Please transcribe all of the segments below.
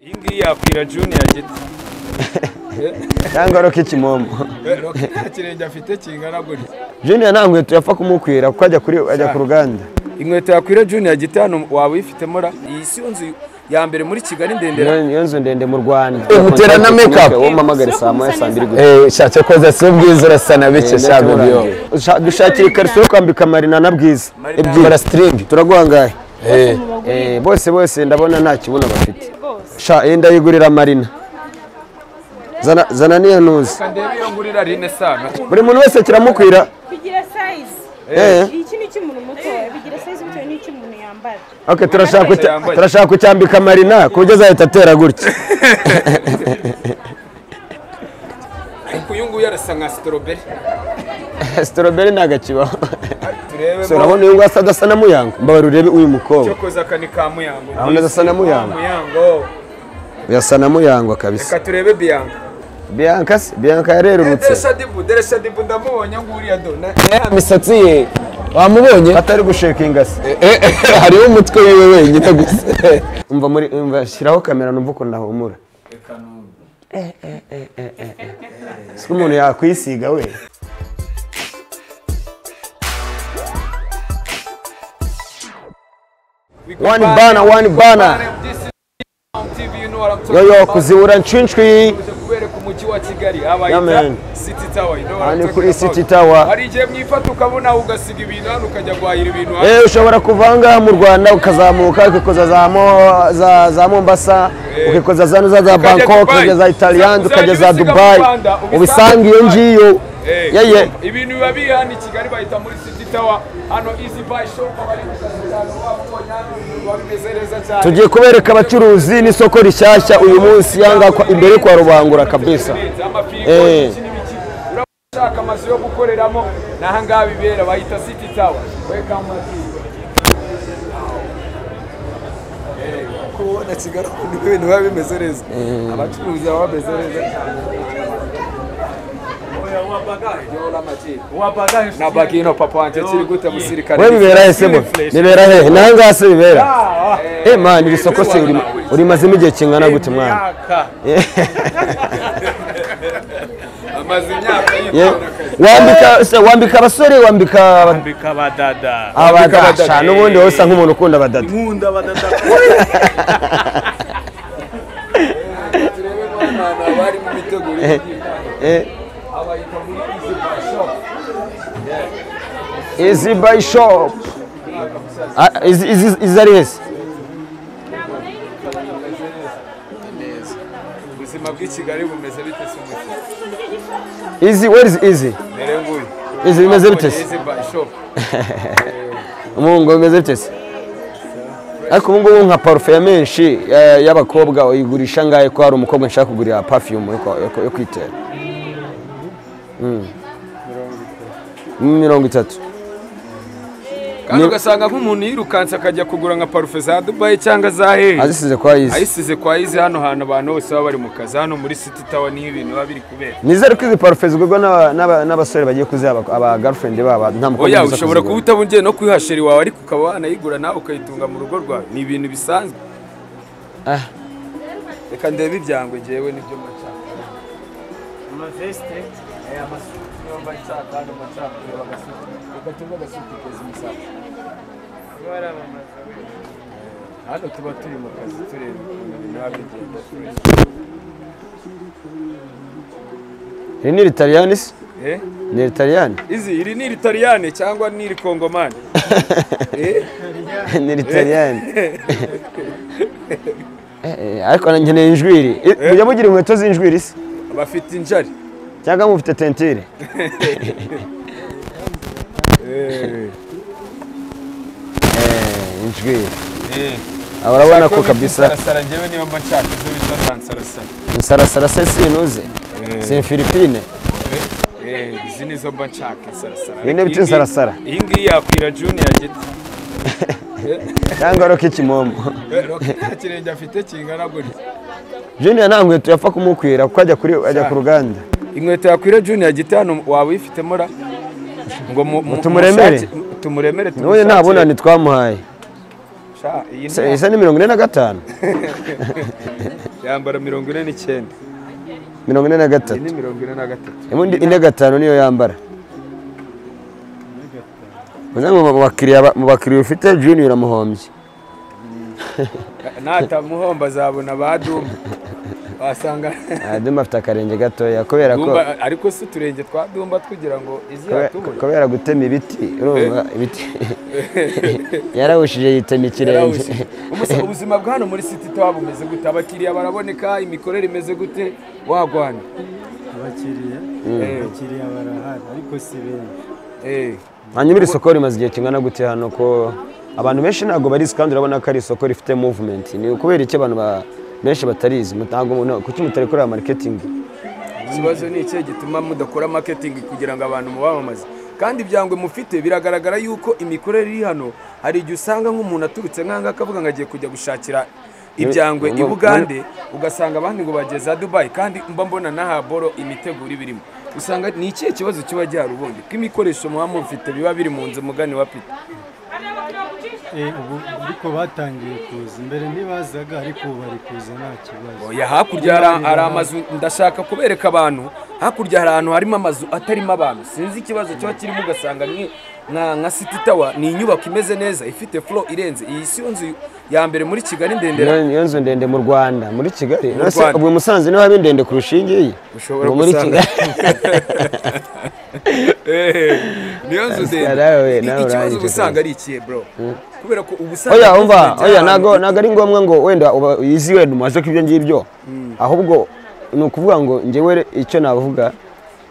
iyi ngiyi yakwira juniya gito cyangwa rokikimomo nta kirenge afite kingana gutya juniya nta nkweto yapfa kumukwira kuko ajya kuri ajya ku ruganda inkweto yakwira juniya gito hano waba uyifitemo ra iyi si yo nzu ya mbere muri kigali ndendera Niyo- niyo nzu ndende mu rwanda Utera na make up. wowe umpamagare saa moya saa mbiri gusa Eh, shatse koza si ubwiza urasa na bike sha bibyo Usha- dushakira ikariso yo kwambika marina na bwiza Bara string. turaguhangaye Eh, Eh, bose bose ndabona nta kibuno bafite rwose sha iyi ndayigurira marina zana zana niyo ntuzi ndebe iyo ngurira rine sana buri muntu wese kiramukwira bigira sayizi Eh. iki ni icy'umuntu muto bigira sayizi bitewe n'icyo umuntu yambara okay turashaka wese ucya- yambaye. turashaka kucyambika marina ku buryo azahita atera gutya ariko uyu nguyu arasa nka sitoroberi sitoroberi ntabwo akibaho So, turebemo urabona uyu nguyu asa adasa na muyango mbabarira urebe uyu mukobwa cyokoza aka ni ka muyango Ahubwo adasa na Muyango. muyango yasa na muyango kabisa reka turebe biyanka bianca se bianca yarerurutse deresha dibu deresha dibu ndamubonye nguriya do na- ya misatsi ye wamubonye atari gushekinga se Eh, eh, hariho umutwe wewe wenyine gusa umva muri umva shyiraho kamera numva ukuntu ahumura Eh, eh, eh, eh, eh, eh. si umuntu yakwisiga we We go wani back. bana wani bana This is on TV, you know what I'm talking yoyo about. kuzibura nshwinshwi Tuje kubereka umujyi wa kigali Yeah, abayita man. city tower you know what Aha I'm ni talking kuri about. City Tower. hari igihe mwifata ukabona ugasiga ibintu hano ukajya guhahira ibintu hano Eh, ushobora kuva ngaha mu rwanda ukazamuka ukikoza za, Mo- za, za mombasa ukikoza za za, za Ukajya bangkok Dubai. ukajya za Uzajya italiyani ukajya za ubisiga mu dubayi Rwanda, ubisange ubisanga iyo Dubai. ngiyo Eh, yeye ibintu biba biri hano i kigali bahita muri city tower hano easy buy shop abari gushaka cyane wabonye hano biba bimeze neza cyane tugiye kubereka abacuruzi n'isoko rishyashya uyu munsi yanga kwa- imbere kwa rubangura kabisa Eh. urashaka amazu yo gukoreramo ni ahangaha bibera bahita city tower welcome kubona kigali ukuntu ibintu biba bimeze neza abacuruzi baba bameze neza na bagino papa wanjye kiri gute musirikare we bibera hehe se bo bibera hehe naho ngaha se bibera eh man iri soko se uri- urimazemo igihe kingana gute mwana amaze imyaka Ye- yitonda akazi wambika se wambika abasore wambika aba- mbika abadada abadasha n'ubundi wowe usa nk'umuntu ukunda abadada nkunda abadada turebe n'abana bari mu mitegurire y'igihugu. Eh, abayita muri izi bashop Easy by shop. Ah, izi- izi- izi ari hese ubuzima bw'i kigali bumeze bite se umuti izi where is izi mbere nguyu izi bimeze bite se izi bashop umungo bimeze bite se ariko ubu ngubu nka parufe ya menshi eh, y'abakobwa uyigurisha ngahe ko hari umukobwa nshaka kugurira pafiyumu yo kwa- yo kwa- yo kwitera Mm. mirongo itatu kandi ugasanga nk'umuntu yirukanse akajya kugura nka parufe za dubayi cyangwa za hehe azisize kwa izi ayisize kwa izi hano hantu abantu bose baba bari mu kazi hano muri city tower niho ibintu biba biri kubera nizere ko izi parufe zigurwa n'aba- n'aba- n'abasore bagiye kuziha aba- aba girlfriend babo nta mukobwa oya uza ushobora kuba kuzigura. utabungiye no kuyiha sheri wawe ariko ukaba wanayigura nawe ukayitunga mu rugo rwawe ni ibintu bisanzwe Ah. reka ndebe ibyangwe ngewe nibyo mbashaka amavesite aya masuku niyo mbashaka hano mbashaka kureba agasuku reka tuve agasuku keza umusatsi hano tuba turi mu kazi tureba ukuntu ibintu biba bigenda iri ni ritariyani se Eh? ni ritariyani izi iri ni iritariyane cyangwa ni irikongomani Eh? ni ritariyani ariko nkeneye injwiri I- mujya mugira inkweto z'injwiri se bafite injari cyangwa mufite tentire Eh, injwiri Ah, urabona ko kabisa sarasara njyewe niba mba nshaka izo bita sansarasara insarasara se sinuze si imfilipine Eh, izi nizo mba nshaka insarasara Bene bita Iyi ngiyi- insarasara. iyi ngiyi yakwira juniya gito cyangwa roke kimomo nta kirenge afite kingana gutya juniya nta nkweto yapfa kumukwira kuko ajya kuri ajya ku ruganda inkweto yakwira juniya gito hano waba uyifitemo ra ngo mu- mu- Tumuremere. mushake- mu- tumuremere n'ubundi nta tumushakire. bunani twamuhaye sha iyi nta- isa ni mirongo ine na gatanu yambara mirongo ine n'icyenda mirongo ine na iyi gatatu ni mirongo ine na gatatu ibundi ine gatanu niyo yambara uza ngo mu bakiriya ba- mu bakiriya ufite junior uramuhombye natamuhomba azabona ba duma wasanga aduma afite akarenge gatoya kubera ko Dumba- ariko si uturenge twa dumba tugira ngo kubera- izatubona kubera gutema ibiti urumva ibiti yarawushije yitema ikirenge ubuzima bwa hano muri siti tuba bumeze gute abakiriya baraboneka imikorere imeze gute wagwana abakiriya Eh, abakiriya barahari ariko si benshi eh. hanyuma iri soko rimaze igihe kingana gute hano ko abantu benshi ntabwo barizi kandi urabona ko ari isoko rifite movement ni ukubera iki abantu ba- benshi batarizi ntabwo mu- kuki mutarekorera marketing ikibazo ni ikihe gituma mudakora marketing kugira ngo abantu mubamamaze kandi ibyangwe mufite biragaragara yuko imikorere iri hano hari igihe usanga nk'umuntu aturutse nk'aha ngaha akavuga ngo agiye kujya gushakira ibyangwe i bugande ugasanga abandi ngo bageze dubayi kandi mba mbona n'aha boro imiteguro ibirimo usanga ni ikihe kibazo kiba gihari ubundi ko imikoresho muba mufite biba biri mu nzu mugani wa pita Eh, ubu ariko batangiye kuza imbere ntibazaga ariko ubu bari kuza nta kibazo oya hakurya hari- hari amazu ndashaka kubereka abantu hakurya hari ahantu harimo amazu atarimo abantu sinzi ikibazo kiba kirimo ugasanga ni- nka nka city tower ni inyubako imeze neza ifite flow irenze iyi si yo nzu ya mbere muri kigali ndendera Iyo- iyo nzu ndende mu rwanda muri kigali Mu Ese Rwanda. ubwo i musanze niho haba indende kurusha iyi ngiyi ushobora Ubu muri gusanga Kigali- Eh, niyo nzu nawe- ndende nawe I- ikibazo urangije uba usanga ari ikihe bro kubera ko ubu usanga oya umva dufite oya ahantu- ntago ntago ari ngombwa ngo wenda uba uyizi wenda umaze ko ibyo ngibyo ahubwo ni ukuvuga ngo njyewe icyo navuga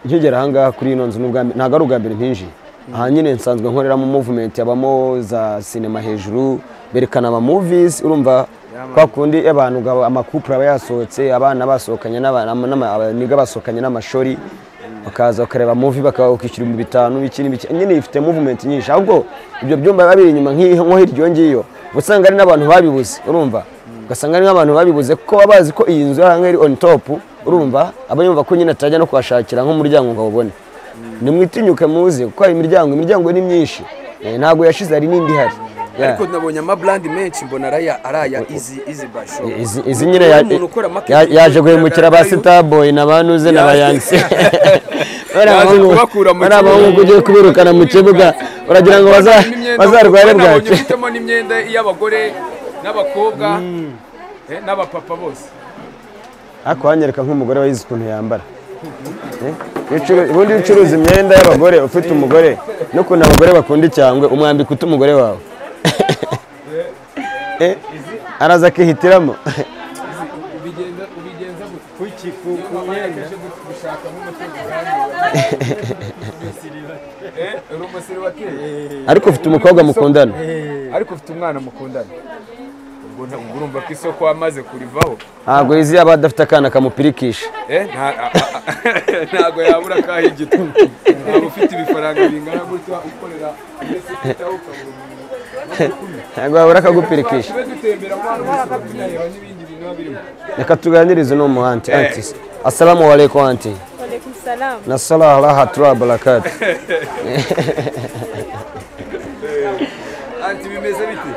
nkigera ahangaha kuri ino nzu ni ubwa mbere- ntago ari ubwa mbere ntinjiye aha nyine nsanzwe nkoreramo movement habamo za sinema hejuru berekana ama movies urumva kwa kundi abantu ugaba- amakupure aba yasohotse abana basohokanye n'aba- n'ama- n'ama- abaniga basohokanye n'amashuri bakaza bakareba muvi bakishyura ibihumbi bitanu biki n'ibiki nyine ifite movement nyinshi ahubwo ibyo byumba biba biri inyuma nk'iyi- nko hirya iyo ngiyo uba usanga ari n'abantu babibuze urumva ugasanga ari nk'abantu babibuze kuko baba bazi ko iyi nzu aha ngaha iri on top urumva aba yumva ko nyine atajya no kuhashakira nk'umuryango ngo awubone nimwitinyuke muze kuko hari imiryango imiryango ni myinshi Eh, ntabwo yashize hari n'indi ihari Yeah. ariko nabonye amaburandi menshi mbona araya araya izi izi basho Izi- izi nyine ya- umuntu ukora ya- marketing yaje guhemukira ba biragaragara yuko- sitaboyi na ba nuze na ba Yaje- yangisi Yaje kubakura mu bariya kibuga. bahungu ugiye kubirukana mu kibuga uragira ngo baza- bazarware bwacyo bwacye ufitemo n'imyenda y'abagore n'abakobwa eh, n'abapapa bose ariko wanyereka nk'umugore wayizi ukuntu yambara Eh? Iyo ucuru- ubundi iyo ucuruza imyenda y'abagore ufite umugore n'ukuntu abagore bakunda icyangwe umwambika uta umugore wawe Eh? araza akihitiramo ubigenza ubigenza gutya kuki ku ku myenda gushaka nk'umutungo uri umusiribateri ariko ufite umukobwa mukundana ariko ufite umwana mukundana ubwo nta- ubwo urumva ko isoko wamaze kurivaho ntabwo yizi yaba adafite akana kamupirikisha Eh, nta- a- a- a- ntabwo yabura akaha igitugu ntabwo ufite ibifaranga bingana gutya ukorera muri sita ukabura umuntu ntabwo wabura akagupirikisha tube dutembera mu bantu bose bakunareba n'ibindi bintu biba birimo reka tuganirize n'umu hanti anti asalamu alaikum anti Walaikum salam. na salaha raha tura barakati anti bimeze bite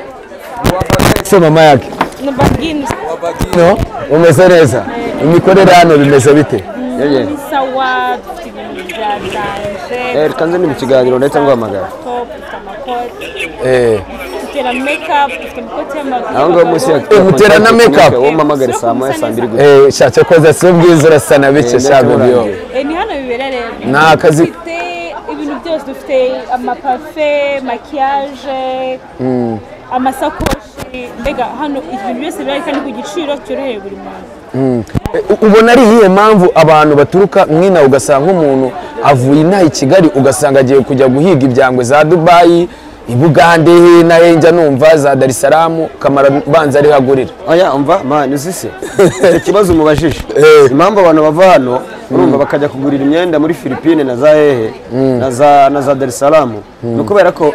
wabagina se mama yake Nubagin wabagina no umeze neza imikorere hano bimeze bite ni sawa dufite ibintu byaganje. reka nze ni mu kiganiro ndetse nguhamagara Top, dufite amakoti, Eh, dufite na makeup, dufite amakoti y'amaguru. aho ngaho munsi ya Eh, mutera na make-up. uwo mpamagare saa moya saa mbiri gusa eh, shatse koza si ubwiza urasa na bike Eh, sha ndetse bibiyo urangiye. Eh, ni hano bibera rero. Ni akazi- Dufite ibintu byose dufite amapafe, makiyaje, amasakoshi. Mbega hano ibintu byose birahari kandi ku giciro cyoroheye buri muntu. U- ubona ari iyihe mpamvu abantu baturuka mwina ugasanga umuntu avuye inaha i kigali ugasanga agiye kujya guhiga ibyangwe za dubayi i bugande he na he njya numva za darisaramu kamara banza ariho agurira oya umva mani uzi se Icyo kibazo umubajije Eh. impamvu abantu bava hano urumva bakajya kugurira imyenda muri filipine na za hehe na za na za darisaramu ni ukubera ko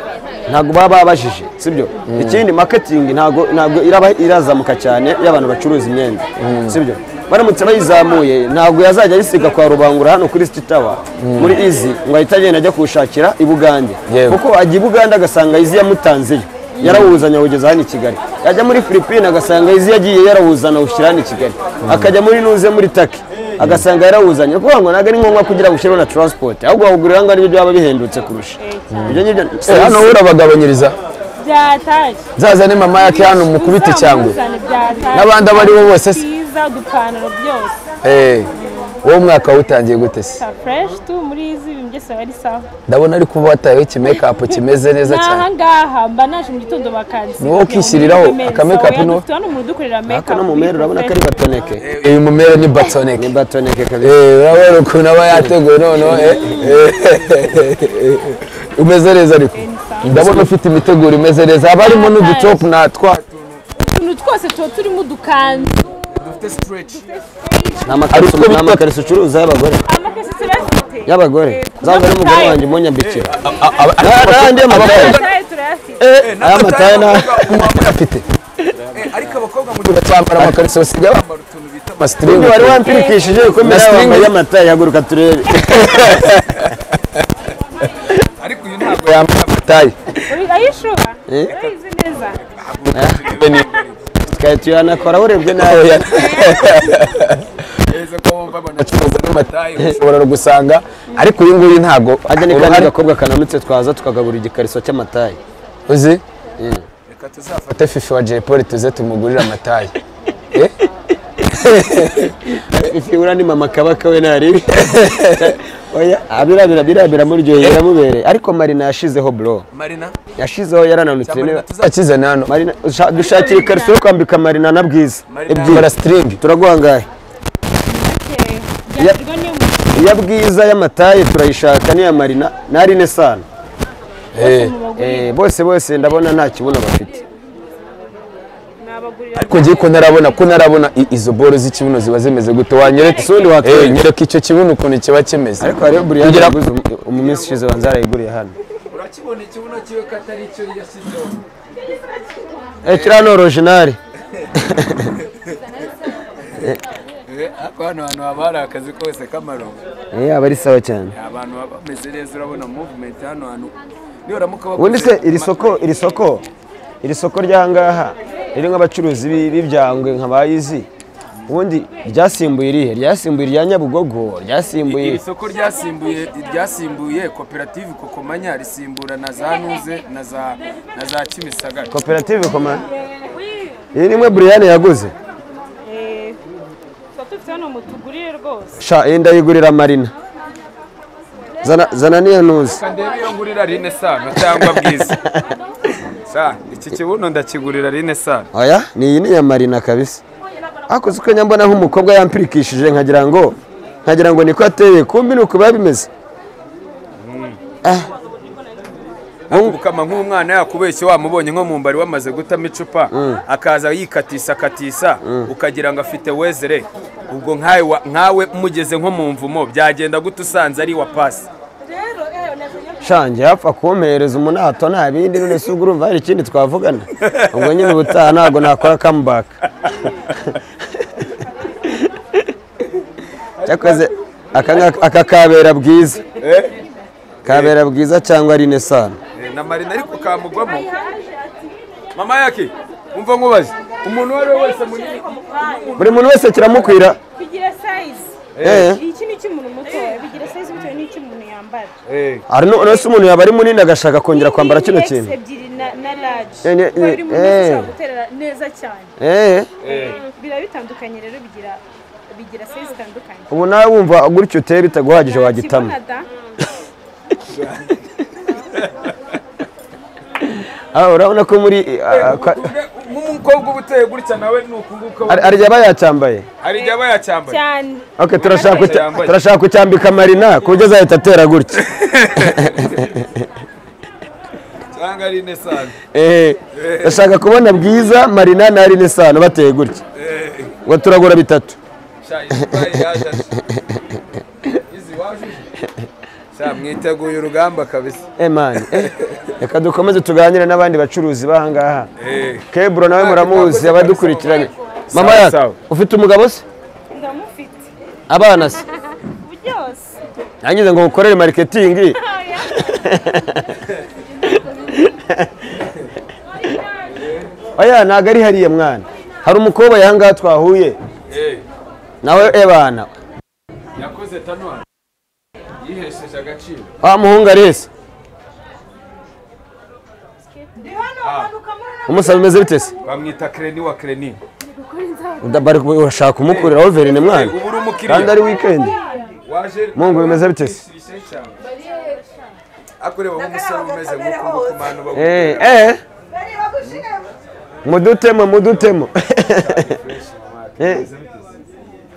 ntabwo baba babajije sibyo ikindi marketing ntabwo ntabwo iraba irazamuka cyane iyo abantu bacuruza imyenda sibyo baramutse bayizamuye ntabwo yazajya ayisiga kwa rubangura hano kuri sititawa muri izi ngo ahite agenda ajya kuwushakira i bugande Yego. kuko ajya i bugande agasanga izi yamutanzeyo yarawuzanye awugeza hano i kigali yajya muri filipine agasanga izi yagiye yarawuzana awushyira hano i kigali akajya muri nuze muri taki agasanga yarawuzanye ni ukuvuga ngo ntabwo ari ngombwa kugira ngo ushyiraho na taransipoti ahubwo wagurira aha ngaha nibyo byaba bihendutse kurusha ibyo ngibyo Eh, hano we urabagabanyiriza byatashye zazane mama yake hano mukubita icyangwe Uzamuzane byatashye. N'abandi abo ari bo bose se? byiza udupantaro byose Eh, wowe umwaka wutangiye gute se sa fresh tu muri izi ibintu byose biba ari sawa ndabona ariko uba watayeho ikimekapu kimeze neza cyane n'aha ngaha mba naje mu gitondo bakansi Ni wowe ukishyiriraho akamake-up ni wowe? dufite hano umuntu udukorera make ariko no mu mera urabona ko ari batoneke uyu mumere ni batoneke ni batoneke kabisa Eh, urabona ukuntu aba yateguwe noneho eh, eh, umeze neza ariko ndabona ufite imiteguro imeze neza haba harimo n'udutopu natwa utuntu twose tuba turimo udukanzu dufite stretch ni amakariso Ariko ni bitwa- amakariso ucuruza y'abagore amakesi turayafite y'abagore zavuga n'umugore wanjye umunyambikira n'ayandi y'amataye amataye turayafite aya mataye afite ariko abakobwa mu gihe bacyambara amakariso basigaye bambara bambara utuntu bita amasitirimu wari wampirikishije ukomera Na wambaye string. amataye haguruka turebe ariko uyu ntabwo yambara amatayi Uri- ayishuba Eh? urayizi neza tukaba tuyanakora urebye nawe yeza ko wumva acuruza n'amataye ushobora gusanga ariko uyu nguyu ntabwo ajya ni kandi uruhare- agakobwa kananutse twaza tukagabura igikariso cy'amataye uzi reka tuzafata ate fifi wa jay paul tuze tumugurire amatayi ifi ura ni mama kabaka we ntaribi oya abirabira birabira muryoheye biramubereye ariko marina yashizeho bro marina yashizeho yarananutse marina niba akizana hano Marina, usha- dushakira ikariso yo kwambika marina na bwiza Marina. ebyiri bara sitiringi turaguhangaye Eh, byagirwa niyo mu- iya bwiza y'amataye turayishaka n'iya marina na rine sana mu bagurira Eh, bose bose ndabona nta kibuno bafite nabagurira ariko ngiye ko ntarabona ko ntarabona i- izo boro z'ikibuno ziba zimeze gute wanyereka Isundi watwereka. Eh, nyereka icyo kibuno ukuntu kiba kimeze ariko hariho buriyani Kugira- yaguze umu- mu minsi ishize banza yarayiguriye hano urakibona ikibuno kiwe ko atari icyo yashyizeho Eh, kiriya ni orojinari Eh, ariko hano hantu haba hari akazi kose k'amaronko Eh, aba ari sawa cyane abantu baba bameze neza urabona movement hano hantu niyo uramuka bakoze ubundi se iri soko iri soko iri soko ry'ahangaha riri nk'abacuruzi b'i- b'ibyangwe nka bayizi ubundi ryasimbuye irihe ryasimbuye irya nyabugogo ryasimbuye iri soko ryasimbuye ryasimbuye koperative kokomanya risimbura na za nuze na za na za kimisagara koperative komanda iyi ni imwe buriyani yaguze eh, tuba dufite hano mutugurire rwose sha iyi ndayigurira marina zana zana niyo ntuzi kandebe iyo ngurira rine sano cyangwa bwiza sa iki kibuno ndakigurira rine sano aya ni iyi ni iya marina kabisa akoze uko nyambona nk'umukobwa yampirikishije nkagira ngo nkagira ngo niko ateye kumbi ni uku biba bimeze akukama nk'umwana yakubeshye wamubonye nko mu mbari wamaze gutama icupa akaza yikatisa akatisa ukagira ngo afite wezere ubwo nkawe wa- nkawe mugeze nko mu mvumo byagenda gute usanze ari wa pasi shange yapfa kumpereza umunato nta bindi none se ubwo urumva hari ikindi twavugana ubwo nyine ubutaha ntabwo nakora kamubaka cyakoze aka ngaka- aka kabera bwiza kabera bwiza cyangwa ari nesano Eh, na marina ariko kamugwamo mama yake umva nkubaze umuntu uwo ari we wese munini buri muntu wese kiramukwira bigira sayizi Eh. iki ni icy'umuntu mutoya bigira sayizi bitewe n'icy'umuntu yambara hari nu- nose umuntu yaba ari munini agashaka kongera kwambara kino kintu Ni X ebyiri na na large Eh, ne- kuko biri mu eh, ntoki eh. ushobora guterera neza cyane Eh, biba bitandukanye rero bigira bigira size zitandukanye ubu nawe wumva gutyo uteye bitaguhagije wagitama Kibona da Ah, urabona ko muri ah, ah, kwa- nk'umukobwa uba uteye gutya nawe ni ukunguka hari hari igihe aba yacyambaye hari igihe aba yacyambaye cyane Okay, turashaka kucya- yambaye. turashaka kucyambika marina ku buryo azahita atera gutya cyangwa ari nesane Eh, ndashaka kubona bwiza marina na rine sano bateye gutya ngo turagura bitatu izi wajuje Sa, mwiteguye urugamba kabisa emani reka dukomeze tuganire n'abandi bacuruzi b'ahangaha Eh. keburo nawe muramuzi abadukurikiranye mama Sawa, yacu sawa. ufite umugabo se ndamufite abana se byose nangize ngo ukorere mariketingi oya ntabwo ari hariya mwana hari umukobwa yahangaha twahuye nawe ebana yakoze tanuwa yihesheje agaciro wa muhungu arese umusaba bimeze bite se bamwita kreni wa kreni Uda- bari ku- urashaka kumukurira overine mwana ubu uri kandi umukiriya ari wikendi waje Mungu bimeze bite se? akureba nk'umusore umeze nk'uko umukumano baguha Eh, eh, mudutemo mudutemo Eh,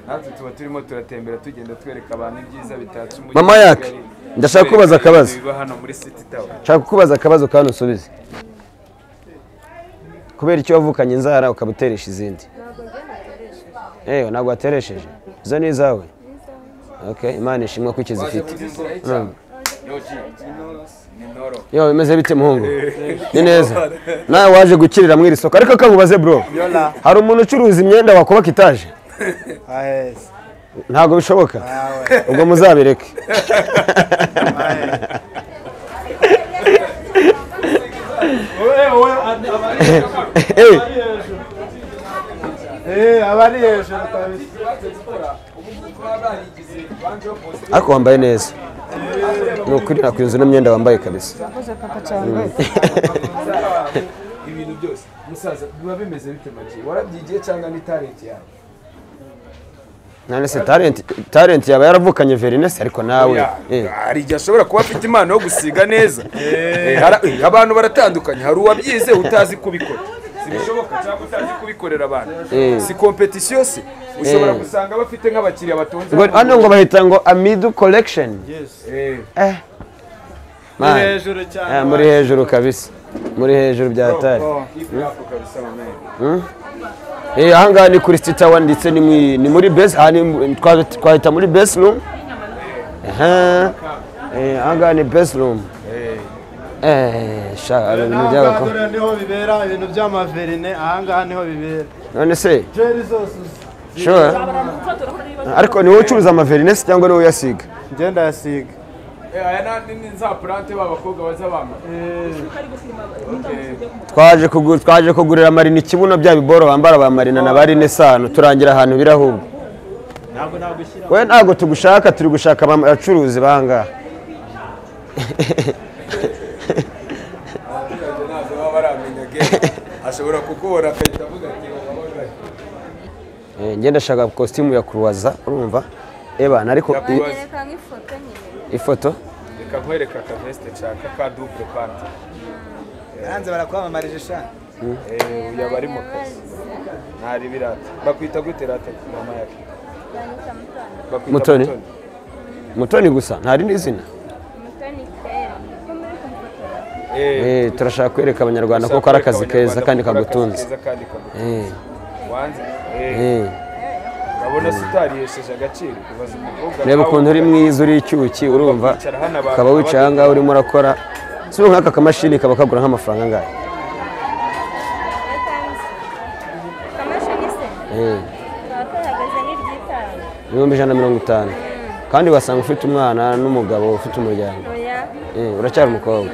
natwe tuba turimo turatembera tugenda twereka abantu ibyiza bitatse umujyi Mama wa yaka, Kigali. ndashaka Twereka kubaza akabazo. ibiba hano muri city tower nshaka kukubaza akabazo kandi usubize kubera icyo wavukanye inzara ukaba uteresha izindi ewe ntabwo wateresheje izo ni izawe Okay, imana ishimwa ko waje ukizifite mu nzira y'icyaha yoji ni noro yo bimeze bite muhungu ni neza nawe waje gukirira mu iri soko ariko kabubaze bro hari umuntu ucuruza imyenda wakubaka itaje aheza ntabwo bishoboka ubwo muzabireke Eh, eee aba ari hejuru kabisa ariko wambaye neza ni ukuri nakwinzu n'imyenda wambaye kabisa ibintu byose musaza biba bimeze bite make warabyigiye cyangwa ni talent yawe none se talent talent yaba yaravukanye verinesi ariko nawe eh. hari igihe ashobora kuba afite impano yo gusiga neza Eh, hara- eh, abantu baratandukanye hari uwabyize utazi kubikora sibishoboka cyangwa utazi kubikorera abantu Eh. si kompetisiyo se ushobora Eh. gusanga bafite nk'abakiriya batonze Ngo- hano ngo bahita ngo amidu collection Eh, ni Man, hejuru cyane eh, muri hejuru kabisa muri hejuru bya hatari ifu yako kabisa mamenyo Eh, ahangaha ni kuri sita wani ndetse ni mu- ni muri base aha ni- twa- twahita muri base room Aha. Eh, ahangaha ni base room Eh, sha hari ibintu ahangaha byabako buriya niho bibera ibintu by'amaverine ahangaha niho bibera none se jeri zose sure ariko ni wowe ucuruza amaverinesi cyangwa ni wowe uyasiga ngenda yasiga aya ni- ni za purante b'abakobwa baza bambaye twaje kugu- twaje kugurira marina ikibuno bya biboro bambara ba marina na ba rine sano turangira ahantu birahubwo we ntabwo tugushaka turi gushaka aba- abacuruzi bangaha ntabwo baba baramenya ge ashobora kukubona akahita avuga ati "Wababajwe." Eh, ngenda shaka kositimu ya kuruwaza urumva ebana ariko i- Kubaza. ifoto reka nkwereka akavesite nshaka ka dubure pante hanze barakwamamariza shani uyu aba ari mu kazi ntari birata bakwita gute rata mama yake Bakwita Mutoni? mutoni gusa nta rindi zina Eh, Eh, turashaka kwereka abanyarwanda ko ushaka ari akazi kwereka keza kandi Abanyarwanda ko ari akazi kagutunze keza kandi kagutunze. Eh, wanze Eh, eh. urabona se utarihesheje agaciro ubaza umukobwa reba nawe ukuntu uri mwiza uri icyuki urumva ukaba wicaye aha ngaha urimo urakora si ubu nk'aka kamashini kaba kagura nk'amafaranga angahe Eh, ibihumbi ijana na mirongo itanu kandi wasanga ufite umwana n'umugabo ufite umuryango Eh, uracyari umukobwa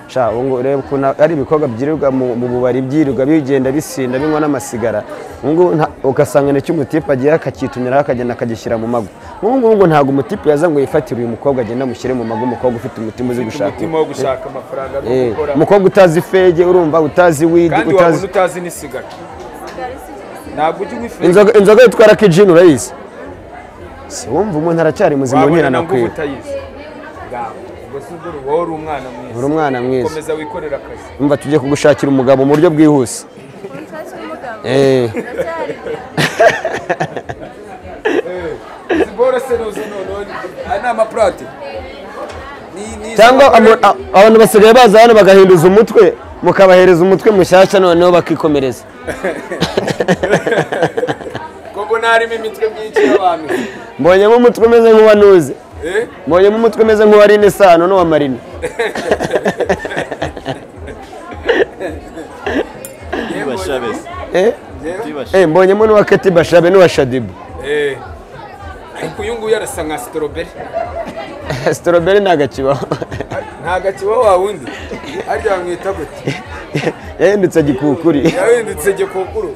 sha ubu ngubu reba ukuntu ari ibikorwa byirirwa mu mu bubari byirirwa bigenda bisinda binywa n'amasigara ubu ngubu nta- ugasanga nicyo umutipe agiye akakitumiraho akagenda akagishyira mu mago nk'ubu ngubu ngo ntabwo umutipe yaza ngo yifatire uyu mukobwa agende amushyire mu mago umukobwa ufite umutima uzi ufite gushaka umutima wo gushaka amafaranga no Eh, gukora umukobwa utazi fege urumva utazi widi kandi utazi wabuze utazi n'isigara ntabwo ujya ubifuza inzoga inzoga yitwa raki jini urayizi si wumva umuntu aracyari muzima wabona nkira na ngo uba nakwira utayizi Ngaho. ubwo si ubwo wowe uri umwana mwiza uri umwana mwiza komeza wikorere akazi umva tugiye kugushakira umugabo mu buryo bwihuse Eh, siporo se nuze noneho aya ni amapurate Ni- ni- cyangwa abagore- ama- a- abantu basigaye baza hano bagahinduza umutwe mukabahereza umutwe mushyashya noneho bakikomereza koko ntarimo imitwe myinshi y'abantu mbonyemo umutwe umeze nk'uwanuze Eh? mbonyemo umutwe umeze nk'uwarine isano n'uwa marina Bashabes. Eh, eh, mbonyemo n'uwa keti bashabe n'uwa shadibu Eh. ariko uyu nguyu arasa nka sitoroberi sitoroberi ntabwo akibaho nta gakiba wa wundi harya bamwita gute yahindutse gikukuri yahindutse gikukuru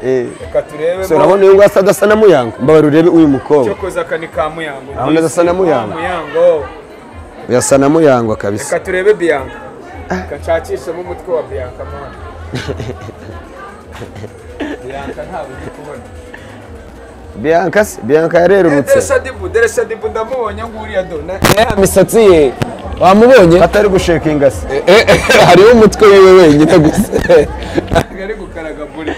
Eh, reka turebe so urabona uyu nguyu asa adasa na muyango mbabarira urebe uyu mukobwa cyokoza aka ni ka muyango Urabona adasa na Muyango? Ah, muyango uyu asa na muyango kabisa reka turebe biyanka reka nshakishemo umutwe wa biyanka mwana biyanka ntabwo ndi kubona bianca se bianca yarerurutse deresha dibu deresha dibu ndamubonye nguriya do na- ya misatsi ye wamubonye atari gushekinga se Eh, eh, hariho umutwe wiwe wenyine gusa ari gukaraga buri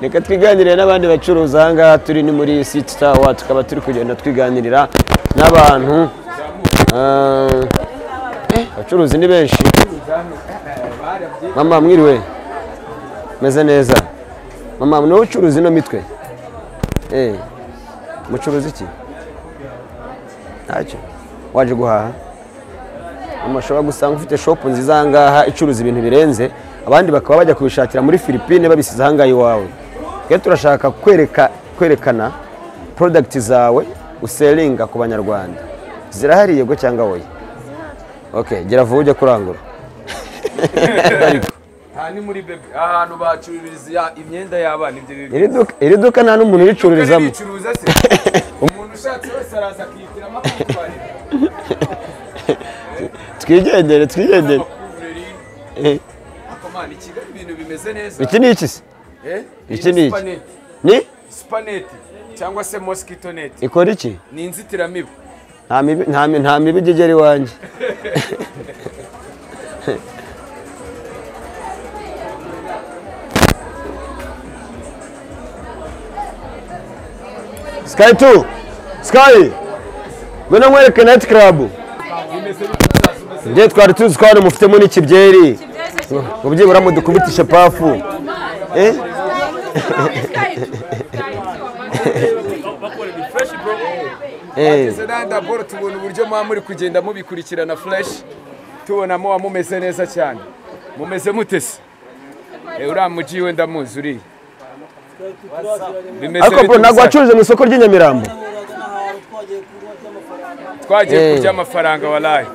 reka twiganirire n'abandi bacuruzi aha ngaha turi ni muri siti tawa tukaba turi kugenda twiganirira n'abantu Ah, eh, abacuruzi ni benshi mama mwiriwe meze neza mama ni wowe ucuruza ino mitwe Eh, mucuruza iki ntacyo waje guhaha mama ushobora gusanga ufite shopu nziza aha ngaha icuruza ibintu birenze abandi bakaba bajya kubishakira muri filipine babisize aha ngaha iwawe twe turashaka kwereka kwerekana porodagiti zawe useringa ku banyarwanda zirahari yego cyangwa wowe ok gera vuba ujye kurangura aha ni muri bebe ahantu bacururiza imyenda y'abana ibyo bintu iri duka- iri duka nta n'umuntu uricururizamo ricuruza se umuntu ushatse wese araza akihitiramo akakutwarira twigendere twigendere amakureri Eh, akomana i kigali ibintu bimeze neza iki ni iki se Eh, iyi iki ni iki? supaneti. ni supaneti cyangwa se moskitoneti ikora iki ni inzitiramibu nta mibi nta mi- nta mibi ijya igera iwanjye sky tu sky ngwino nkwereke nayiti karabu njye twari tuzi ko hano mufitemo n'ikibyeri ngo byibura mudukubitishe pafu eh eh izo nanda boro tubona uburyo muba muri kugenda mubikurikirana fureshi tubona muba mumeze neza cyane mumeze mute se Eh, uriya mugi we ndamuzi uriya Bimeze ariko bite bro ntabwo gusa? wacuruze mu isoko ry'i Nyamirambo twagiye Eh. kurya amafaranga warayi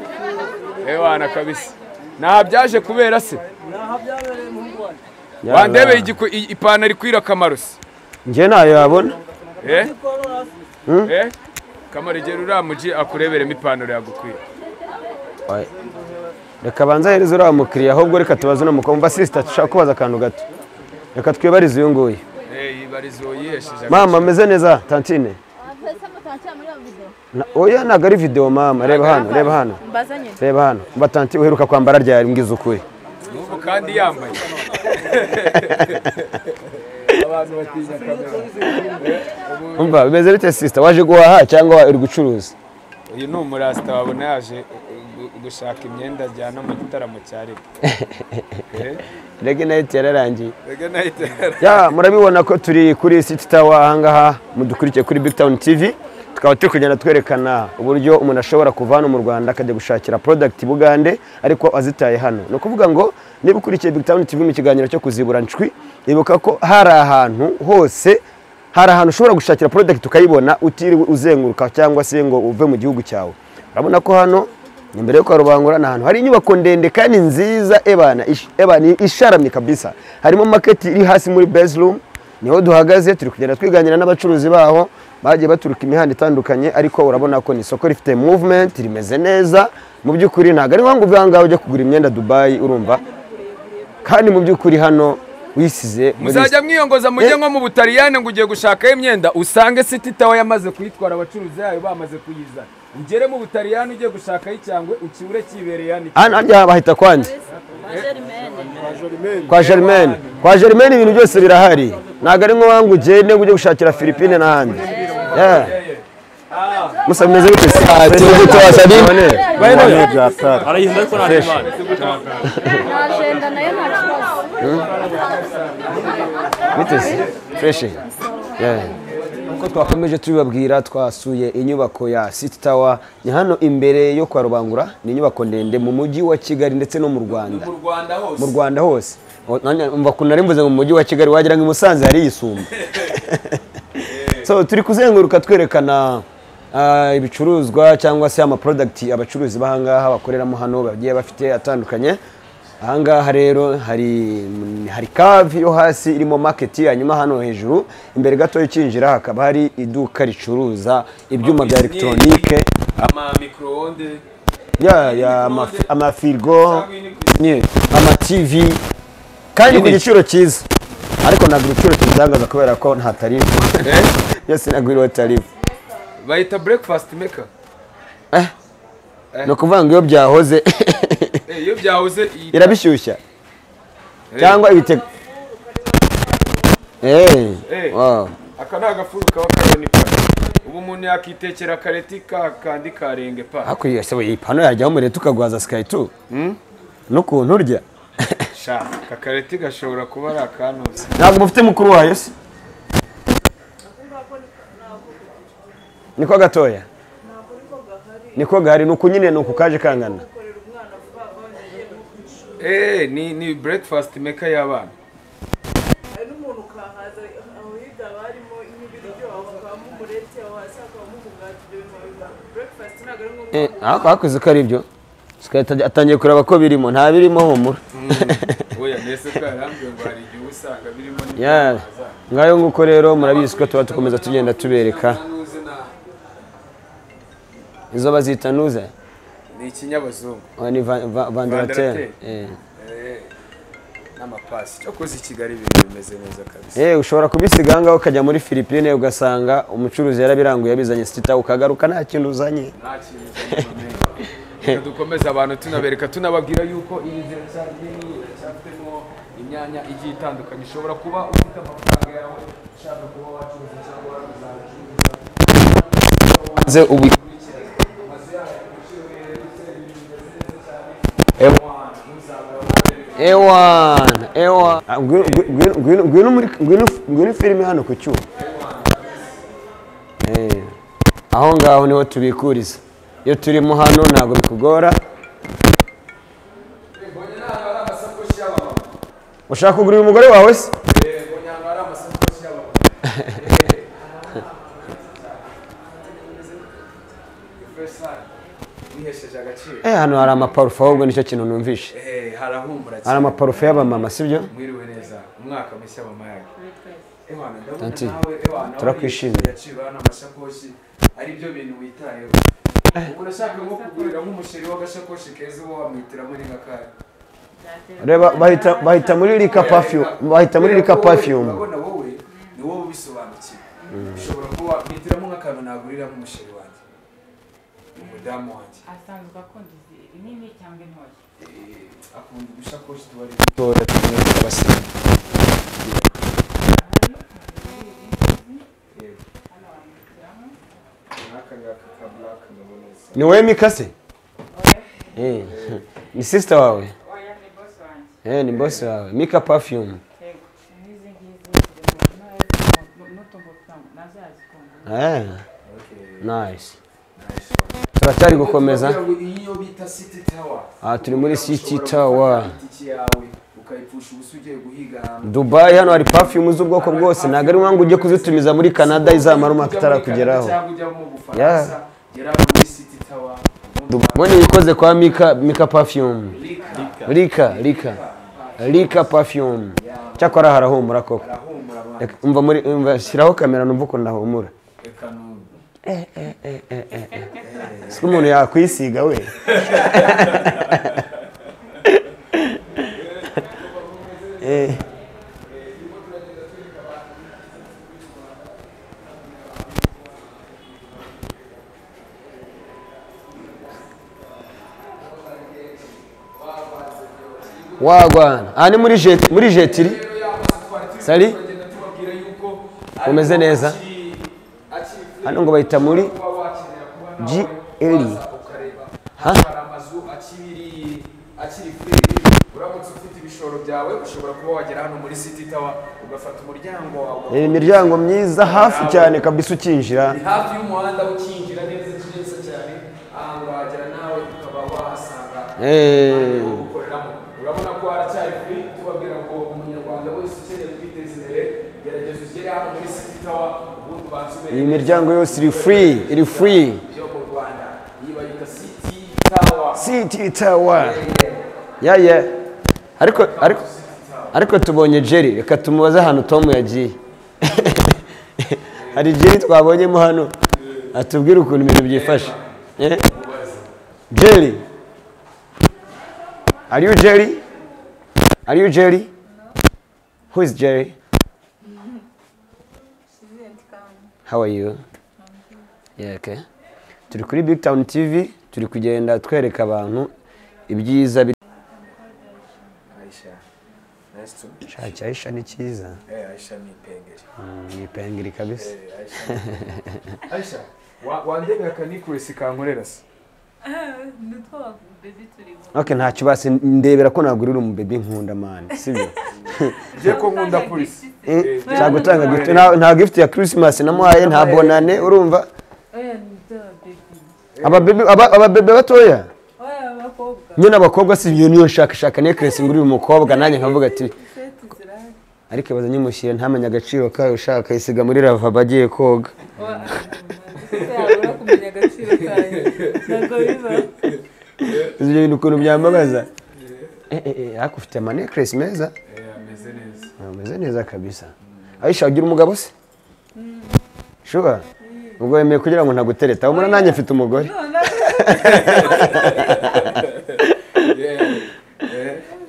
ewana kabisa nta byaje kubera se wandebeye igiku- i- ipantaro ikwira akamaro se njye ntayo yabona Eh? Eh? kamaro igihe uriya mugi akureberemo ipantaro yagukwira Oya. reka banza ahereze uriya mukiriya ahubwo reka tubaze uno mukobwa sisita dushaka kubaza akantu gato reka twibarize uyu nguyu Eh, ibarizo yihesheje mama ameze neza tantine Na- oya ntabwo ari videwo mama reba hano reba hano mbazanye reba hano mba tanti uheruka kwambara ryari mbwiza ukuri n'ubu kandi yambaye abantu batinya kamera umva bimeze bite sisita waje guhaha cyangwa uri gucuruza uyu ni umurasita wabona yaje gu- gu- gushaka imyenda ajyana mu gitaramo cya rege rege nayiti yararangiye rege nahita ya murabibona ko turi kuri siti tawa ahangaha mudukurikiye kuri big town tv tukaba turi kugenda twerekana uburyo umuntu ashobora kuva hano mu rwanda akajya gushakira product i bugande ariko azitaye hano ni ukuvuga ngo niba ukurikiye big town tv mu kiganiro cyo kuzibura ncwi ibuka ko hari ahantu hose hari ahantu ushobora gushakira product ukayibona utiriwe uzenguruka cyangwa se ngo uve mu gihugu cyawe urabona ko hano ni imbere yo kwa rubangura ni ahantu hari inyubako ndende kandi nziza ebana ish- ebana isharamye kabisa harimo market iri hasi muri bedroom niho duhagaze turi kugenda twiganira n'abacuruzi baho bagiye baturuka imihanda itandukanye ariko urabona ko ni isoko rifite movement rimeze neza mu by'ukuri ntabwo ari ngombwa uve aha ngaha ujya kugura imyenda dubayi urumva kandi mu by'ukuri hano wisize muri- muzajya mwiyongoza mujye nko mu butaliyani ngo ugiye gushakayo imyenda usange siti tawa yamaze kuyitwara abacuruzi yayo bamaze kuyizana ugere mu butaliyani ugiye gushakayo icyangwe ukibure kibereye hano hano hajya bahita kwande kwa Germaine kwa Germaine ibintu byose birahari ntabwo ari nk'uwangu ugende ngo ujye gushakira Philippine n'ahandi Yeah. musa bimeze bite se tuzi twasabye. None. ajenda nayo nta kibazo bite se fresh Yeah. Uko twakomeje tubibabwira twasuye inyubako ya City Tower ni hano imbere yo kwa Rubangura ni inyubako ndende mu mujyi wa Kigali ndetse no mu Rwanda mu rwanda hose mu Rwanda hose O- nanjye umva kuntu ari mvuze ngo mu mujyi wa Kigali wagira ngo i Musanze hari yisumba so turi kuzenguruka twerekana ah, ibicuruzwa cyangwa se ama product abacuruzi b'ahangaha bakoreramo hano bagiye bafite atandukanye ahangaha rero hari hari cave yo hasi irimo maketi hanyuma hano hejuru imbere gato ukinjira hakaba hari iduka ricuruza ibyuma bya elegitoronike amamikoroonde ya ya amafi- amafirigo nyine amativi kandi ku Nyine. giciro cyiza ariko ntabwo igiciro kibitangaza kubera ko nta tarifu yose ntabwo iriho tarifu bayita breakfast maker ni ukuvuga ngo iyo byahoze Eh, iyo byahoze iyi- irabishyushya cyangwa ibitego eee Eh. wow aka ni agafuru kaba karoni pa ubu umuntu yakitekera akareti ka kandi karenge pa hakurya yasohoye iyi pano yajyaho umuriro tukagwaza sikayi tu n'ukuntu urya sha aka kareti gashobora kuba ari akantuza ntabwo mufite mukuru wayo se niko gatoya niko gahari ni uku nyine ni uku kaje kangana eh ni ni breakfast maker y'abana hari n'umuntu ukahaza aho hirya haba harimo nk'ibiryo aho hakabamo umureti aho hasi hakabamo umugati ibyo bintu wabiba breakfast ntabwo ari ngombwa hakuze ko ari ibyo Sikayi atangiye kureba ko birimo nta birimo humura oya mbese karambye ngo hari igihe uba usanga birimo ni- Yeah. ngayo nguko rero murabizi ko tuba dukomeza tugenda tubereka Nanuze na- izo bazita nuze ni ikinyabazungu Oya, ni va- va- Vandarateri. vandarateri Eh. n'amapasi cyakoze i kigali ibintu bimeze neza kabisa Eh, ushobora kubisiga ahangaha ukajya muri filipine ugasanga umucuruzi yarabiranguye yabizanye sitita ukagaruka nta kintu uzanye nta kintu cy'amahame. Reka dukomeze abantu tunabereka tunababwira yuko iyi nzira cyane nini iracyafitemo imyanya igiye itandukanye ushobora kuba ufite amafaranga yawe ushaka kuba wacuruza cyangwa wazacuruza maze ubu ewana ewana Ah, ngwino- ngwino- ngwino- ngwino muri- ngwino- ngwino filime hano ku cyuma Eh, aho ngaho niho tubikuriza iyo turimo hano ntabwo bikugora mbonye n'ahantu hari amasakoshi y'abamama ushaka kugurira umugore wawe se Eh, mbonye ahantu hari amasakoshi y'abamama bihesheje agaciro Eh, hano hari amaparufe ahubwo nicyo kintu numvishe Eh, harahumura cyane hari amaparufe y'abamama sibyo mwiriwe neza umwaka mushya mama yake ewana ndabona Tanti, nawe ewana turakwishimiye. yaciwe hano amashakoshi ari byo bintu witayeho ubu nashaka nko kugurira nk'umusheri w'agashakoshi keza uba wamwitiramo ni nk'akari reba bahita bahita muri rika perfume bahita muri rika perfume urabona wowe ni wowe ubisobanukiwe ushobora kuba wamwitiramo nk'akantu nagurira nk'umusheri wanjye umudamu wanjye asanzwe akunda izi nini cyangwa intoya Eh, akunda udushakoshi tuba ari tora tumwe abasirimu nk'aka ngaka ka buraka nkabona neza ni wowe mikase Eh, ni sisita wawe oya ni bosi wanjye Eh, ni bosi wawe mika perfume yego n'izi ngizi ziri mu ntoya n'utumbuto nazazikunda Eh, nice turacyari gukomeza Kugira ngo iyo bita city tower aha turi muri city tower itike yawe ukayipfusha ubusa ugiye guhiga ahantu dubayi hano hari perfume z'ubwoko bwose ntabwo ari ngombwa ujye kuzitumiza muri canada izamara umwaka itarakugeraho cyangwa ujya mu bufaransa gera muri city tower ngo ni ikoze kwa mika mika perfume rika rika rika perfume cyakora harahumura koko humura abantu Reka- umva muri umva shyiraho kamera numva ukuntu ahumura reka numve si umuntu yakwisiga we Eh, wagwana aha ni muri jet muri jetiri sari tubabwira yuko umeze neza hano ngo bahita muri kuba wakenera kuba GL. waza ukareba Ha? hano hari amazu akiri akiri kuri uramutse ufite ibishoro byawe ushobora kuba wagera hano muri city tower ugafata umuryango wawe ni imiryango myiza hafi cyane kabisa ukinjira ni hafi y'umuhanda ukinjira neza neza cyane ahantu wagera nawe ukaba wahasanga Eh, gukoreramo urabona ko haracyari kuri tubabwira ngo umunyarwanda wese ukeneye kwiteza imbere gerageza ugere hano muri city tower ubundi ubanze iyi ubereke miryango yose iri free iri free ibyo mu rwanda iyi bayita city tower city tower yeah yeah ariko ariko ariko tubonye jerry reka tumubaze ahantu tom yagiye hari jerry twabonyemo hano atubwire ukuntu ibintu byifashe Eh? jerry are you jerry are you jerry who is jerry how are you yeah okay turi kuri big town tv turi kugenda twereka abantu ibyiza biri Aisha. Nice to meet you. shaki aisha ni cyiza Eh, Aisha ni pengeri. Mm, ni pengeri kabisa Eh, Aisha. ni- Aisha, wa- wandebe akanikuresi kankorera se. nitwo babebi turimo okay ntacyo basi ndebera ko ntabwo uri umubebi nkunda mani sibyo Je ko nkunda polisi. Eh, nzagutanga gift nta- nta gift ya christmas namuhaye nta bonane urumva oya nitwo babebi ababebe aba- ababebe batoya oya abakobwa nyine abakobwa si ibyo niyo nshakashaka necklace ngurira umukobwa nanjye nkavuga ati seti zirahari ariko ibaza nyimushyire ntamenye agaciro kayo ushaka isiga muri ravabo agiye koga oya yabura kumenya agaciro kayo ntabwo biba Uzi ibyo bintu ukuntu byambabaza Eh, eh, eh, ariko ufite amanecklace meza ameze neza. ameze neza kabisa ayisha ugira umugabo se shuba ubwo wemeye kugira ngo ntagutereta ubona nanjye mfite umugore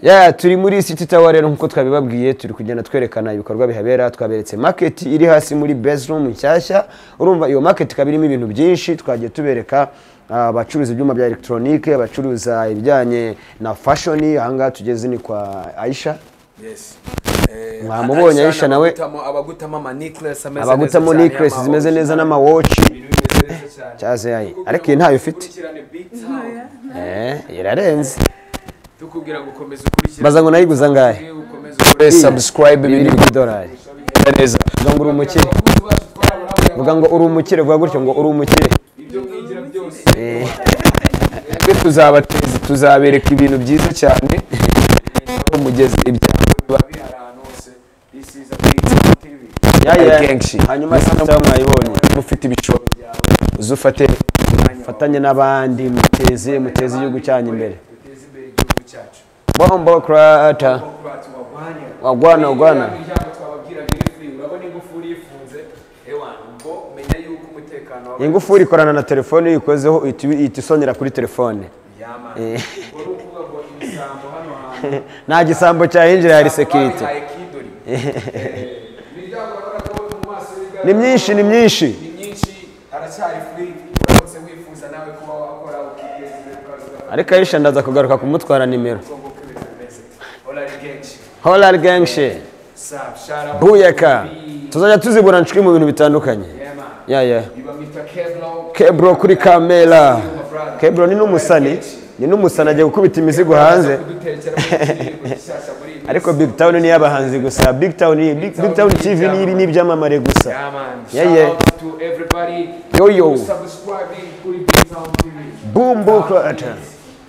ya turi muri city tower rero nk'uko twabibabwiye turi kugenda twerekana ibikorwa bihabera twaberetse market iri hasi muri bedroom nshyashya urumva iyo market ikaba irimo ibintu byinshi twagiye tubereka ah, abacuruza ibyuma bya elegitoronike abacuruza ibijyanye na fashoni ahangaha tugeze ni kwa aisha Yes. mwamubonye aisha nawe abagutamo- abagutamo ama necklace ameze neza abagutamo cyane, necklace ama- zimeze neza n'amawoci cyaze yayi ariko iyi ntayo ufite Ukurikirane Big Town. eh irarenze Tukubwira ngo ukomeze ukurikirane. baza ngo nayiguza ngahe Ukomeze Kure subscribe bibiri ibintu by'idolari neza ngo uri umukire vuga ngo uri umukire vuga gutyo ngo uri umukire Eh, twebwe tuzabateza tuzabereka ibintu byiza cyane aho mugeze ibyago biba bihari ahantu hose This is a big TV. Ya, ya. Ari kenshi Hanyuma sasa mwayibonye. Niba ufite ibishoro byawe uze ufate fatanye n'abandi muteze muteze igihugu cyanyu imbere Duteze imbere igihugu cyacu. bombo krata Kurata wagwanya. wagwana wagwana Iriya miryango twababwira biri free. Urabona ingufuri ifunze? Ewana, ubwo menya yuko umutekano w'aba- ingufuri ikorana na telefone iyo uyikozeho uhita ubi- ihita isonera kuri telefone Yama. Eh. Ubwo ni ukuvuga ngo ibisambo hano hantu. nta gisambo cyahinjira hari sekirite Babihaye kidori. Eh, imiryango yakoraga mu maso y'ibwami. ni myinshi ni myinshi ni myinshi haracyari free uramutse wifuza nawe kuba wakora ukiteza imbere ukaza ugakora ariko ayisha ndaza kugaruka kumutwara nimero uko bimeze orari kenshi horari genshi sabu shara buyeka tuzajya tuzibura nshwi mu bintu bitandukanye ya ya bamwita kevlong kebro kuri kamera kebro ni n'umusani ni n'umusani agiye gukubita imizigo hanze ariko big town ni iy'abahanzi gusa big town ni- big Big town tv ni iri n'ibyamamare gusa ya Shout ya out to everybody Yo, yo. who's subscribing kuri Big Town TV. bumbo kurata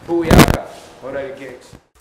Booyaka. Orari kenshi.